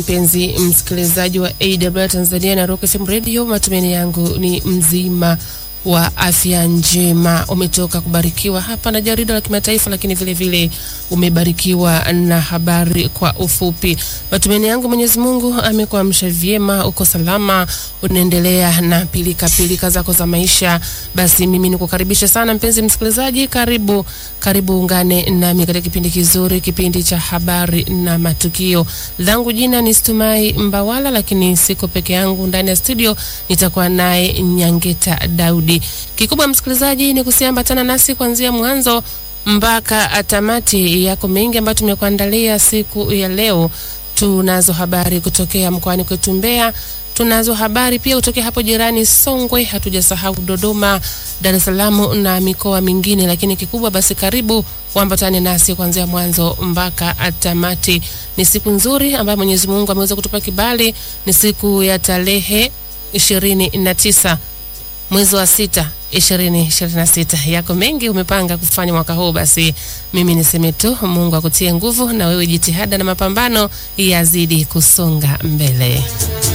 Mpenzi msikilizaji wa AWR Tanzania na Rock FM Radio, matumaini yangu ni mzima wa afya njema. Umetoka kubarikiwa hapa na jarida la kimataifa, lakini vile vile umebarikiwa na habari kwa ufupi. Matumaini yangu Mwenyezi Mungu amekuamsha vyema, uko salama, unaendelea na pilika pilika zako za maisha. Basi mimi nikukaribisha sana mpenzi msikilizaji, karibu karibu, ungane nami katika kipindi kizuri, kipindi cha habari na matukio. Langu jina ni Stumai Mbawala, lakini siko peke yangu ndani ya studio, nitakuwa naye Nyangeta Daudi. Kikubwa msikilizaji, ni kusiambatana nasi kuanzia mwanzo mpaka tamati. Yako mengi ambayo tumekuandalia siku ya leo. Tunazo habari kutokea mkoani kwetu Mbeya, tunazo habari pia kutokea hapo jirani Songwe, hatujasahau Dodoma, Dar es Salaam na mikoa mingine. Lakini kikubwa basi, karibu uambatane nasi kuanzia mwanzo mpaka tamati. Ni siku nzuri ambayo Mwenyezi Mungu ameweza kutupa kibali. Ni siku ya tarehe ishirini na tisa mwezi wa sita ishirini ishirini na sita. Yako mengi umepanga kufanya mwaka huu, basi mimi niseme tu Mungu akutie nguvu na wewe jitihada na mapambano yazidi kusonga mbele.